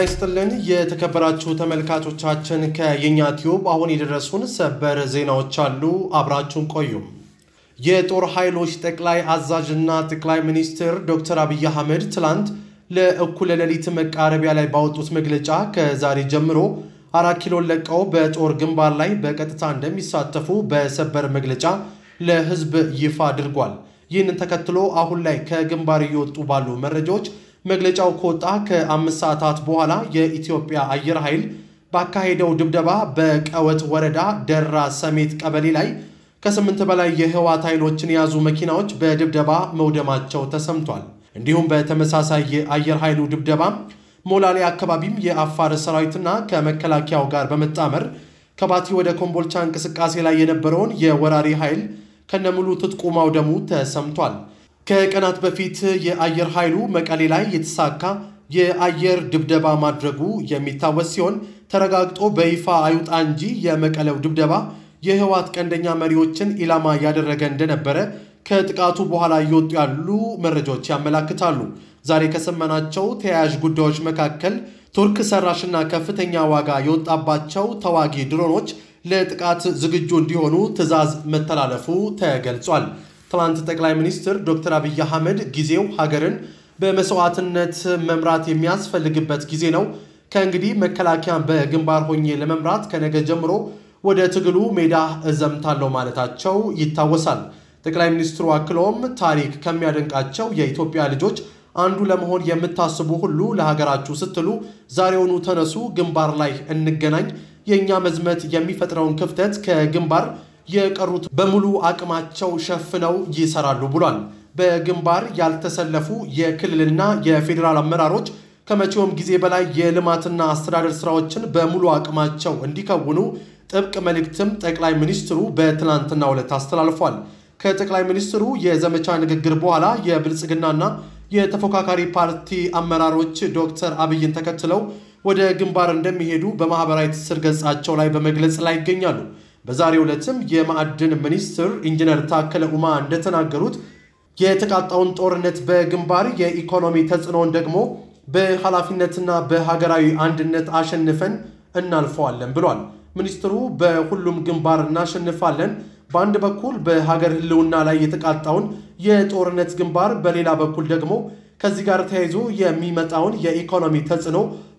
ይስጥልን የተከበራችሁ ተመልካቾቻችን፣ ከየኛ ቲዩብ አሁን የደረሱን ሰበር ዜናዎች አሉ። አብራችሁን ቆዩም። የጦር ኃይሎች ጠቅላይ አዛዥና ጠቅላይ ሚኒስትር ዶክተር አብይ አህመድ ትላንት ለእኩለ ሌሊት መቃረቢያ ላይ ባወጡት መግለጫ ከዛሬ ጀምሮ አራት ኪሎን ለቀው በጦር ግንባር ላይ በቀጥታ እንደሚሳተፉ በሰበር መግለጫ ለሕዝብ ይፋ አድርጓል። ይህንን ተከትሎ አሁን ላይ ከግንባር እየወጡ ባሉ መረጃዎች መግለጫው ከወጣ ከአምስት ሰዓታት በኋላ የኢትዮጵያ አየር ኃይል ባካሄደው ድብደባ በቀወት ወረዳ ደራ ሰሜት ቀበሌ ላይ ከስምንት በላይ የህወሓት ኃይሎችን የያዙ መኪናዎች በድብደባ መውደማቸው ተሰምቷል። እንዲሁም በተመሳሳይ የአየር ኃይሉ ድብደባ ሞላሌ አካባቢም የአፋር ሰራዊትና ከመከላከያው ጋር በመጣመር ከባቲ ወደ ኮምቦልቻ እንቅስቃሴ ላይ የነበረውን የወራሪ ኃይል ከነሙሉ ትጥቁ ማውደሙ ተሰምቷል። ከቀናት በፊት የአየር ኃይሉ መቀሌ ላይ የተሳካ የአየር ድብደባ ማድረጉ የሚታወስ ሲሆን ተረጋግጦ በይፋ አይውጣ እንጂ የመቀሌው ድብደባ የህወሓት ቀንደኛ መሪዎችን ኢላማ ያደረገ እንደነበረ ከጥቃቱ በኋላ እየወጡ ያሉ መረጃዎች ያመላክታሉ። ዛሬ ከሰማናቸው ተያያዥ ጉዳዮች መካከል ቱርክ ሰራሽና ከፍተኛ ዋጋ የወጣባቸው ተዋጊ ድሮኖች ለጥቃት ዝግጁ እንዲሆኑ ትዕዛዝ መተላለፉ ተገልጿል። ትላንት ጠቅላይ ሚኒስትር ዶክተር አብይ አህመድ ጊዜው ሀገርን በመስዋዕትነት መምራት የሚያስፈልግበት ጊዜ ነው፣ ከእንግዲህ መከላከያን በግንባር ሆኜ ለመምራት ከነገ ጀምሮ ወደ ትግሉ ሜዳ እዘምታለሁ ማለታቸው ይታወሳል። ጠቅላይ ሚኒስትሩ አክለውም ታሪክ ከሚያደንቃቸው የኢትዮጵያ ልጆች አንዱ ለመሆን የምታስቡ ሁሉ ለሀገራችሁ ስትሉ ዛሬውኑ ተነሱ፣ ግንባር ላይ እንገናኝ። የእኛ መዝመት የሚፈጥረውን ክፍተት ከግንባር የቀሩት በሙሉ አቅማቸው ሸፍነው ይሰራሉ ብሏል። በግንባር ያልተሰለፉ የክልልና የፌዴራል አመራሮች ከመቼውም ጊዜ በላይ የልማትና አስተዳደር ስራዎችን በሙሉ አቅማቸው እንዲከውኑ ጥብቅ መልእክትም ጠቅላይ ሚኒስትሩ በትናንትናው ዕለት አስተላልፏል። ከጠቅላይ ሚኒስትሩ የዘመቻ ንግግር በኋላ የብልጽግናና የተፎካካሪ ፓርቲ አመራሮች ዶክተር አብይን ተከትለው ወደ ግንባር እንደሚሄዱ በማህበራዊ ትስስር ገጻቸው ላይ በመግለጽ ላይ ይገኛሉ። በዛሬው ዕለትም የማዕድን ሚኒስትር ኢንጂነር ታከለ ኡማ እንደተናገሩት የተቃጣውን ጦርነት በግንባር የኢኮኖሚ ተጽዕኖውን ደግሞ በኃላፊነትና በሀገራዊ አንድነት አሸንፈን እናልፈዋለን ብሏል። ሚኒስትሩ በሁሉም ግንባር እናሸንፋለን፣ በአንድ በኩል በሀገር ሕልውና ላይ የተቃጣውን የጦርነት ግንባር፣ በሌላ በኩል ደግሞ ከዚህ ጋር ተያይዞ የሚመጣውን የኢኮኖሚ ተጽዕኖ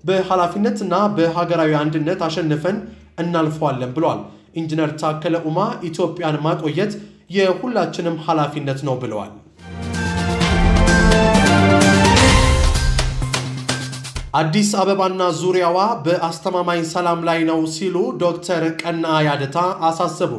በኃላፊነትና በሀገራዊ አንድነት አሸንፈን እናልፈዋለን ብሏል። ኢንጂነር ታከለ ኡማ ኢትዮጵያን ማቆየት የሁላችንም ኃላፊነት ነው ብለዋል። አዲስ አበባና ዙሪያዋ በአስተማማኝ ሰላም ላይ ነው ሲሉ ዶክተር ቀና ያደታ አሳሰቡ።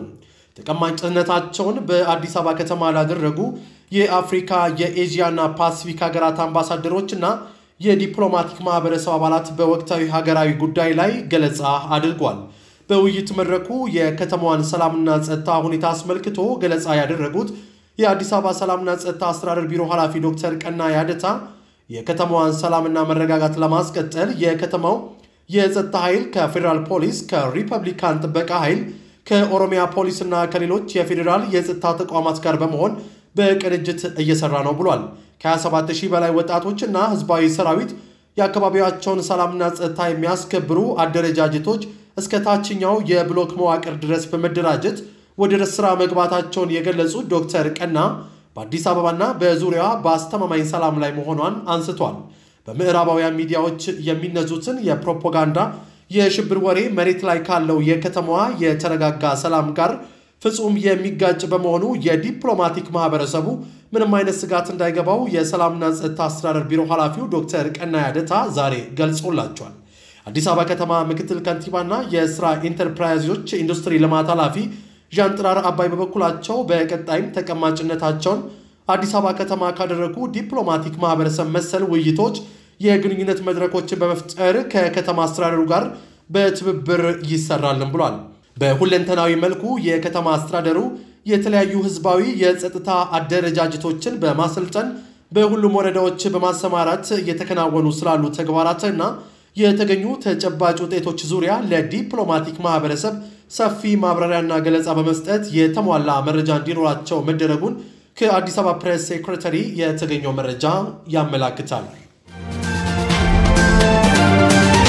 ተቀማጭነታቸውን በአዲስ አበባ ከተማ ላደረጉ የአፍሪካ የኤዥያና ፓሲፊክ ሀገራት አምባሳደሮችና የዲፕሎማቲክ ማህበረሰብ አባላት በወቅታዊ ሀገራዊ ጉዳይ ላይ ገለጻ አድርጓል። በውይይት መድረኩ የከተማዋን ሰላምና ጸጥታ ሁኔታ አስመልክቶ ገለጻ ያደረጉት የአዲስ አበባ ሰላምና ጸጥታ አስተዳደር ቢሮ ኃላፊ ዶክተር ቀና ያደታ የከተማዋን ሰላምና መረጋጋት ለማስቀጠል የከተማው የጸጥታ ኃይል ከፌዴራል ፖሊስ፣ ከሪፐብሊካን ጥበቃ ኃይል፣ ከኦሮሚያ ፖሊስና ከሌሎች የፌዴራል የጸጥታ ተቋማት ጋር በመሆን በቅንጅት እየሰራ ነው ብሏል። ከ27 ሺህ በላይ ወጣቶችና ህዝባዊ ሰራዊት የአካባቢያቸውን ሰላምና ጸጥታ የሚያስከብሩ አደረጃጀቶች እስከ ታችኛው የብሎክ መዋቅር ድረስ በመደራጀት ወደ ስራ መግባታቸውን የገለጹት ዶክተር ቀና በአዲስ አበባና በዙሪያዋ በአስተማማኝ ሰላም ላይ መሆኗን አንስቷል። በምዕራባውያን ሚዲያዎች የሚነዙትን የፕሮፓጋንዳ የሽብር ወሬ መሬት ላይ ካለው የከተማዋ የተረጋጋ ሰላም ጋር ፍጹም የሚጋጭ በመሆኑ የዲፕሎማቲክ ማህበረሰቡ ምንም አይነት ስጋት እንዳይገባው የሰላምና ጸጥታ አስተዳደር ቢሮ ኃላፊው ዶክተር ቀና ያደታ ዛሬ ገልጾላቸዋል። አዲስ አበባ ከተማ ምክትል ከንቲባና የስራ ኢንተርፕራይዞች ኢንዱስትሪ ልማት ኃላፊ ዣንጥራር አባይ በበኩላቸው በቀጣይም ተቀማጭነታቸውን አዲስ አበባ ከተማ ካደረጉ ዲፕሎማቲክ ማህበረሰብ መሰል ውይይቶች፣ የግንኙነት መድረኮችን በመፍጠር ከከተማ አስተዳደሩ ጋር በትብብር ይሰራልን ብሏል። በሁለንተናዊ መልኩ የከተማ አስተዳደሩ የተለያዩ ህዝባዊ የጸጥታ አደረጃጀቶችን በማሰልጠን በሁሉም ወረዳዎች በማሰማራት እየተከናወኑ ስላሉ ተግባራትና የተገኙ ተጨባጭ ውጤቶች ዙሪያ ለዲፕሎማቲክ ማህበረሰብ ሰፊ ማብራሪያና ገለጻ በመስጠት የተሟላ መረጃ እንዲኖራቸው መደረጉን ከአዲስ አበባ ፕሬስ ሴክሬታሪ የተገኘው መረጃ ያመላክታል።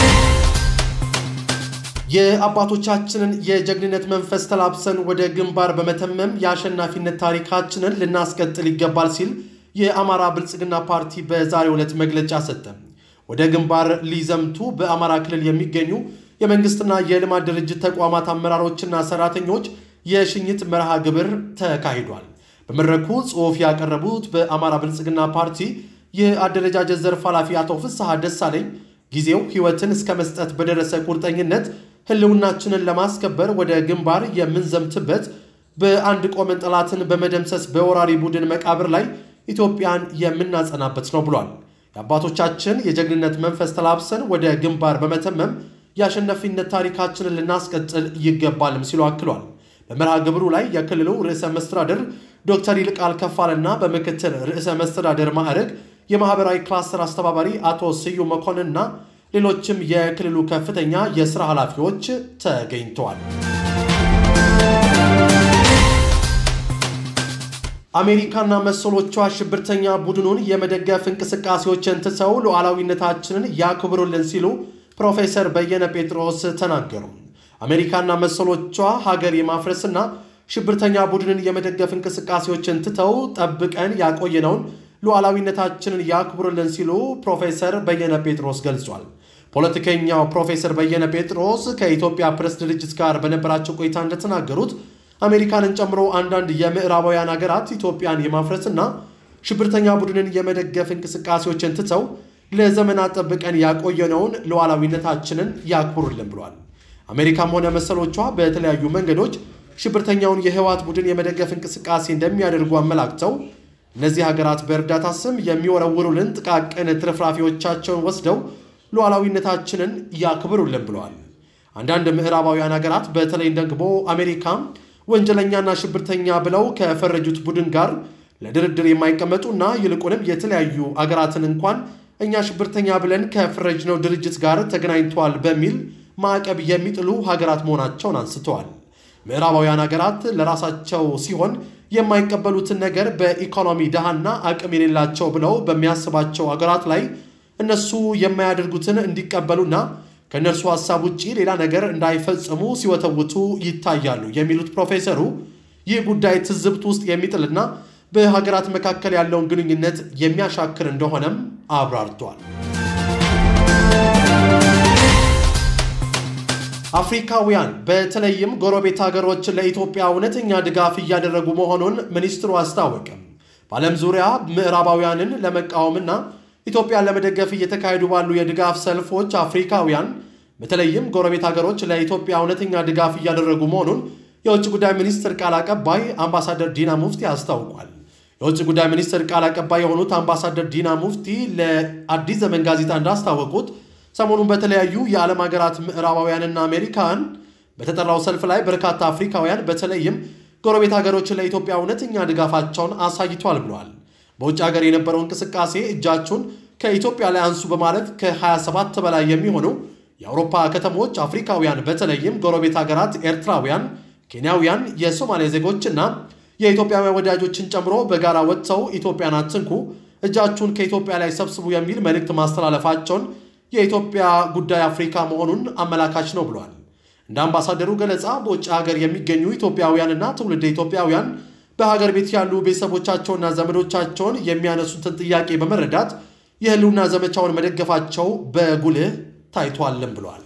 የአባቶቻችንን የጀግንነት መንፈስ ተላብሰን ወደ ግንባር በመተመም የአሸናፊነት ታሪካችንን ልናስቀጥል ይገባል ሲል የአማራ ብልጽግና ፓርቲ በዛሬው ዕለት መግለጫ ሰጠ። ወደ ግንባር ሊዘምቱ በአማራ ክልል የሚገኙ የመንግስትና የልማት ድርጅት ተቋማት አመራሮችና ሰራተኞች የሽኝት መርሃ ግብር ተካሂዷል። በመድረኩ ጽሑፍ ያቀረቡት በአማራ ብልጽግና ፓርቲ የአደረጃጀት ዘርፍ ኃላፊ አቶ ፍስሐ ደሳለኝ ጊዜው ሕይወትን እስከ መስጠት በደረሰ ቁርጠኝነት ህልውናችንን ለማስከበር ወደ ግንባር የምንዘምትበት በአንድ ቆመን ጠላትን በመደምሰስ በወራሪ ቡድን መቃብር ላይ ኢትዮጵያን የምናጸናበት ነው ብሏል። የአባቶቻችን የጀግንነት መንፈስ ተላብሰን ወደ ግንባር በመተመም የአሸናፊነት ታሪካችንን ልናስቀጥል ይገባልም ሲሉ አክሏል። በመርሃ ግብሩ ላይ የክልሉ ርዕሰ መስተዳደር ዶክተር ይልቃል ከፋልና በምክትል ርዕሰ መስተዳደር ማዕረግ የማህበራዊ ክላስተር አስተባባሪ አቶ ስዩም መኮንንና ሌሎችም የክልሉ ከፍተኛ የሥራ ኃላፊዎች ተገኝተዋል። አሜሪካና መሰሎቿ ሽብርተኛ ቡድኑን የመደገፍ እንቅስቃሴዎችን ትተው ሉዓላዊነታችንን ያክብሩልን ሲሉ ፕሮፌሰር በየነ ጴጥሮስ ተናገሩ። አሜሪካና መሰሎቿ ሀገር የማፍረስና ሽብርተኛ ቡድንን የመደገፍ እንቅስቃሴዎችን ትተው ጠብቀን ያቆየነውን ሉዓላዊነታችንን ያክብሩልን ሲሉ ፕሮፌሰር በየነ ጴጥሮስ ገልጿል። ፖለቲከኛው ፕሮፌሰር በየነ ጴጥሮስ ከኢትዮጵያ ፕሬስ ድርጅት ጋር በነበራቸው ቆይታ እንደተናገሩት አሜሪካንን ጨምሮ አንዳንድ የምዕራባውያን ሀገራት ኢትዮጵያን የማፍረስና ሽብርተኛ ቡድንን የመደገፍ እንቅስቃሴዎችን ትተው ለዘመናት ጠብቀን ያቆየነውን ሉዓላዊነታችንን ያክብሩልን ብሏል። አሜሪካም ሆነ መሰሎቿ በተለያዩ መንገዶች ሽብርተኛውን የህወሓት ቡድን የመደገፍ እንቅስቃሴ እንደሚያደርጉ አመላክተው እነዚህ ሀገራት በእርዳታ ስም የሚወረውሩልን ጥቃቅን ትርፍራፊዎቻቸውን ወስደው ሉዓላዊነታችንን ያክብሩልን ብለዋል። አንዳንድ ምዕራባውያን ሀገራት በተለይ ደግሞ አሜሪካ ወንጀለኛና ሽብርተኛ ብለው ከፈረጁት ቡድን ጋር ለድርድር የማይቀመጡና ይልቁንም የተለያዩ አገራትን እንኳን እኛ ሽብርተኛ ብለን ከፈረጅነው ድርጅት ጋር ተገናኝተዋል በሚል ማዕቀብ የሚጥሉ ሀገራት መሆናቸውን አንስተዋል። ምዕራባውያን ሀገራት ለራሳቸው ሲሆን የማይቀበሉትን ነገር በኢኮኖሚ ድሃና አቅም የሌላቸው ብለው በሚያስባቸው ሀገራት ላይ እነሱ የማያደርጉትን እንዲቀበሉና ከእነርሱ ሀሳብ ውጭ ሌላ ነገር እንዳይፈጽሙ ሲወተውቱ ይታያሉ የሚሉት ፕሮፌሰሩ ይህ ጉዳይ ትዝብት ውስጥ የሚጥልና በሀገራት መካከል ያለውን ግንኙነት የሚያሻክር እንደሆነም አብራርቷል። አፍሪካውያን በተለይም ጎረቤት ሀገሮች ለኢትዮጵያ እውነተኛ ድጋፍ እያደረጉ መሆኑን ሚኒስትሩ አስታወቀም። በዓለም ዙሪያ ምዕራባውያንን ለመቃወምና ኢትዮጵያን ለመደገፍ እየተካሄዱ ባሉ የድጋፍ ሰልፎች አፍሪካውያን በተለይም ጎረቤት ሀገሮች ለኢትዮጵያ እውነተኛ ድጋፍ እያደረጉ መሆኑን የውጭ ጉዳይ ሚኒስትር ቃል አቀባይ አምባሳደር ዲና ሙፍቲ አስታውቋል። የውጭ ጉዳይ ሚኒስትር ቃል አቀባይ የሆኑት አምባሳደር ዲና ሙፍቲ ለአዲስ ዘመን ጋዜጣ እንዳስታወቁት ሰሞኑን በተለያዩ የዓለም ሀገራት ምዕራባውያንና አሜሪካን በተጠራው ሰልፍ ላይ በርካታ አፍሪካውያን በተለይም ጎረቤት ሀገሮች ለኢትዮጵያ እውነተኛ ድጋፋቸውን አሳይቷል ብለዋል። በውጭ ሀገር የነበረው እንቅስቃሴ እጃችሁን ከኢትዮጵያ ላይ አንሱ በማለት ከ27 በላይ የሚሆኑ የአውሮፓ ከተሞች አፍሪካውያን በተለይም ጎረቤት ሀገራት ኤርትራውያን፣ ኬንያውያን፣ የሶማሊያ ዜጎችና የኢትዮጵያውያን ወዳጆችን ጨምሮ በጋራ ወጥተው ኢትዮጵያን አትንኩ፣ እጃችሁን ከኢትዮጵያ ላይ ሰብስቡ የሚል መልእክት ማስተላለፋቸውን የኢትዮጵያ ጉዳይ አፍሪካ መሆኑን አመላካች ነው ብሏል። እንደ አምባሳደሩ ገለጻ በውጭ ሀገር የሚገኙ ኢትዮጵያውያንና ትውልደ ኢትዮጵያውያን በሀገር ቤት ያሉ ቤተሰቦቻቸውና ዘመዶቻቸውን የሚያነሱትን ጥያቄ በመረዳት የህልውና ዘመቻውን መደገፋቸው በጉልህ ታይቷልም ብሏል።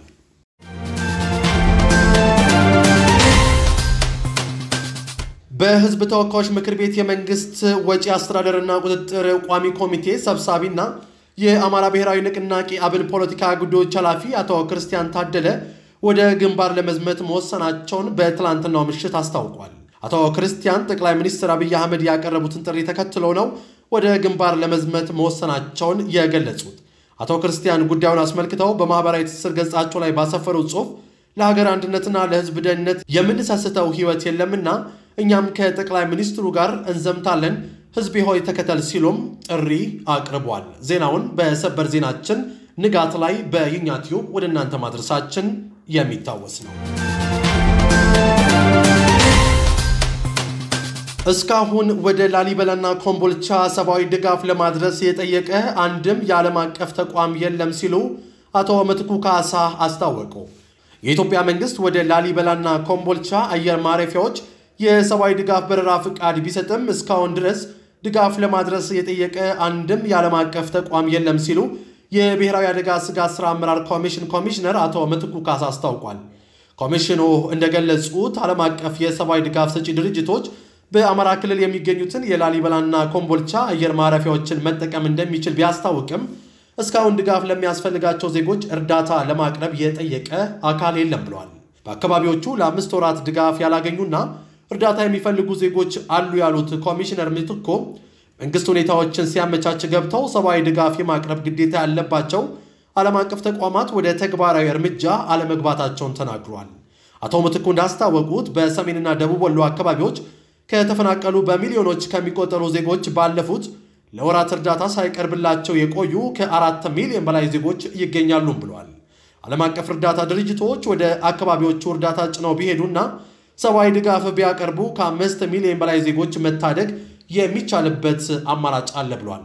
በህዝብ ተወካዮች ምክር ቤት የመንግስት ወጪ አስተዳደርና ቁጥጥር ቋሚ ኮሚቴ ሰብሳቢና የአማራ ብሔራዊ ንቅናቄ አብን ፖለቲካ ጉዳዮች ኃላፊ አቶ ክርስቲያን ታደለ ወደ ግንባር ለመዝመት መወሰናቸውን በትላንትናው ምሽት አስታውቋል። አቶ ክርስቲያን ጠቅላይ ሚኒስትር አብይ አህመድ ያቀረቡትን ጥሪ ተከትለው ነው ወደ ግንባር ለመዝመት መወሰናቸውን የገለጹት። አቶ ክርስቲያን ጉዳዩን አስመልክተው በማኅበራዊ ትስስር ገጻቸው ላይ ባሰፈሩት ጽሑፍ ለሀገር አንድነትና ለህዝብ ደህንነት የምንሰስተው ህይወት የለምና እኛም ከጠቅላይ ሚኒስትሩ ጋር እንዘምታለን ህዝብ ሆይ ተከተል ሲሉም ጥሪ አቅርቧል። ዜናውን በሰበር ዜናችን ንጋት ላይ በይኛ ቲዩብ ወደ እናንተ ማድረሳችን የሚታወስ ነው። እስካሁን ወደ ላሊበላና ኮምቦልቻ ሰብአዊ ድጋፍ ለማድረስ የጠየቀ አንድም የዓለም አቀፍ ተቋም የለም ሲሉ አቶ ምትኩ ካሳ አስታወቁ። የኢትዮጵያ መንግስት ወደ ላሊበላና ኮምቦልቻ አየር ማረፊያዎች የሰብአዊ ድጋፍ በረራ ፍቃድ ቢሰጥም እስካሁን ድረስ ድጋፍ ለማድረስ የጠየቀ አንድም የዓለም አቀፍ ተቋም የለም ሲሉ የብሔራዊ አደጋ ስጋት ሥራ አመራር ኮሚሽን ኮሚሽነር አቶ ምትኩ ካሳ አስታውቋል። ኮሚሽኑ እንደገለጹት ዓለም አቀፍ የሰብአዊ ድጋፍ ሰጪ ድርጅቶች በአማራ ክልል የሚገኙትን የላሊበላና ኮምቦልቻ አየር ማረፊያዎችን መጠቀም እንደሚችል ቢያስታውቅም እስካሁን ድጋፍ ለሚያስፈልጋቸው ዜጎች እርዳታ ለማቅረብ የጠየቀ አካል የለም ብለዋል። በአካባቢዎቹ ለአምስት ወራት ድጋፍ ያላገኙና እርዳታ የሚፈልጉ ዜጎች አሉ ያሉት ኮሚሽነር ምትኮ መንግስት ሁኔታዎችን ሲያመቻች ገብተው ሰብአዊ ድጋፍ የማቅረብ ግዴታ ያለባቸው ዓለም አቀፍ ተቋማት ወደ ተግባራዊ እርምጃ አለመግባታቸውን ተናግሯል። አቶ ምትኩ እንዳስታወቁት በሰሜንና ደቡብ ወሎ አካባቢዎች ከተፈናቀሉ በሚሊዮኖች ከሚቆጠሩ ዜጎች ባለፉት ለወራት እርዳታ ሳይቀርብላቸው የቆዩ ከአራት ሚሊዮን በላይ ዜጎች ይገኛሉም ብለዋል። ዓለም አቀፍ እርዳታ ድርጅቶች ወደ አካባቢዎቹ እርዳታ ጭነው ቢሄዱና ሰብአዊ ድጋፍ ቢያቀርቡ ከአምስት ሚሊዮን በላይ ዜጎች መታደግ የሚቻልበት አማራጭ አለ ብሏል።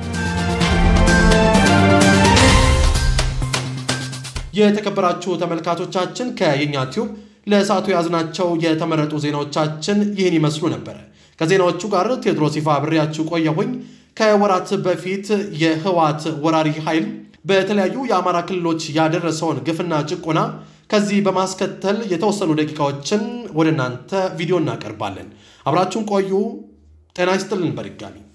የተከበራችሁ ተመልካቾቻችን ከየኛ ቲዩብ ለሰዓቱ የያዝናቸው የተመረጡ ዜናዎቻችን ይህን ይመስሉ ነበረ። ከዜናዎቹ ጋር ቴዎድሮስ ይፋ አብሬያችሁ ቆየሁኝ። ከወራት በፊት የህወሓት ወራሪ ኃይል በተለያዩ የአማራ ክልሎች ያደረሰውን ግፍና ጭቆና ከዚህ በማስከተል የተወሰኑ ደቂቃዎችን ወደ እናንተ ቪዲዮ እናቀርባለን። አብራችሁን ቆዩ። ጤና ይስጥልን በድጋሚ